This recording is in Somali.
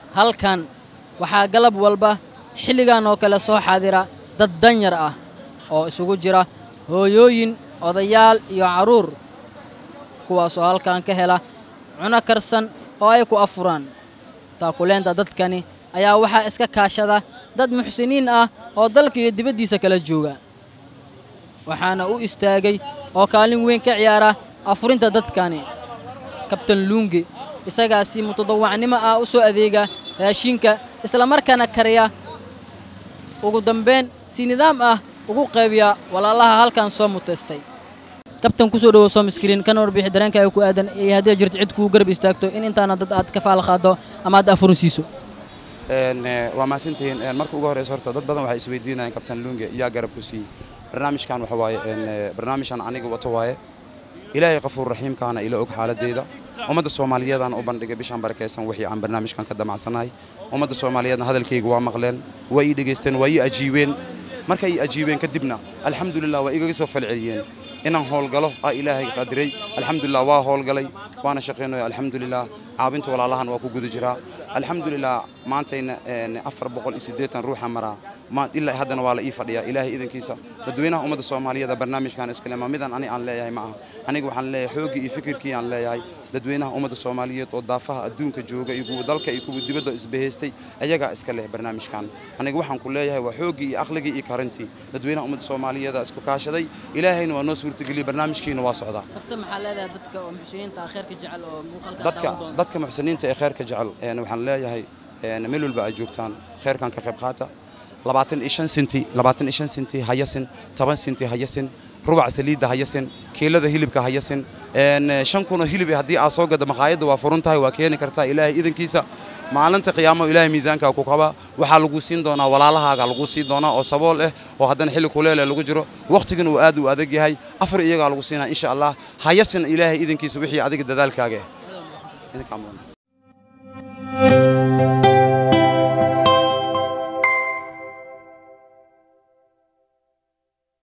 halkan waxaa galab walba xilligan oo kale soo xaadira dad danyar ah oo isugu jira hooyooyin odayaal iyo carruur kuwaasoo halkan ka hela cuno karsan oo ay ku afuraan taakuleenta dadkani ayaa waxaa iska kaashada dad muxsiniin ah oo dalka iyo dibaddiisa kala jooga waxaana u istaagay oo kaalin weyn ka ciyaara afurinta dadkani kabtan luunge isagaasi mutadawacnimo ah u soo adeega raashinka islamarkaana kariya ugu dambayn si nidaam ah ugu qaybiya walaalaha halkan soo mutaystay kabtan kusoo dhowow soomiskriin kana warbixi dareenkaaga ku aadan iyo haddii jirto cid kuu garab istaagto in intaana dad aad ka faal qaado ama aad afurin siiso waa mahadsantihiin marka ugu horeysa horta dad badan waxay isweydiinayaan kabtan luunge yaa garab ku siiyey barnaamijkan waxa waaye barnaamijkan aniga wato waaye ilaahay qafuur raxiimkaana ila og xaaladeyda ummadda soomaaliyeedaan u bandhigay bishaan barakaysan wixii aan barnaamijkan ka damacsanahay ummadda soomaaliyeedna hadalkayga waa maqleen waa ii dhegaysteen waa ii ajiibeen markay ii ajiibeen kadibna alxamdulilah waa igaga soo falceliyeen inaan howlgalo aa ilaahay qadiray alxamdulilah waa howlgalay waana shaqaynaya alxamdulilah caabinta walaalahan waa ku guda jiraa alxamdulilah maantayna afar boqol iyo siddeetan ruuxa maraa ilaa haddana waa la ii fadhiyaa ilaahay idankiisa dadweynaha ummadda soomaaliyeed barnaamijkan iskalema midaan ani aan leeyahay ma aha aniga waxaan leeyahay xooggii iyo fikirkii aan leeyahay dadweynaha ummadda soomaaliyeed oo daafaha adduunka jooga iyo kuwa dalka iyo kuwa dibadda isbahaystay ayagaa iska leh barnaamijkan aniga waxaan ku leeyahay waa xooggii iyo aqligii iyo karantii dadweynaha ummadda soomaaliyeeda isku kaashaday ilaahayna waa noo suurtageliyey barnaamijkiina waa socdaa dadka dadka muxsiniinta ee kheerka jecel waxaan leeyahay meel walba ay joogtaan kheerkan ka qayb qaata labaatan iyo shan sinti labaatan iyo shan sinti hayasin toban sinti hayasin rubac saliidda hayasin kiilada hilibka hayasin shan kunoo hilib haddii aad soo gada maqaayadda waa furan tahay waa keeni kartaa ilaahay idankiisa maalinta qiyaamo ilaahay miisaankaa ku qaba waxaa lagu siin doonaa walaalahaaga lagu siin doonaa oo sabool ah oo haddana xilli kuleele lagu jiro wakhtigana uu aad u adag yahay afar iyagaa lagu siinaa insha allah hayasin ilaahay idankiisa wixii adiga dadaalkaaga ah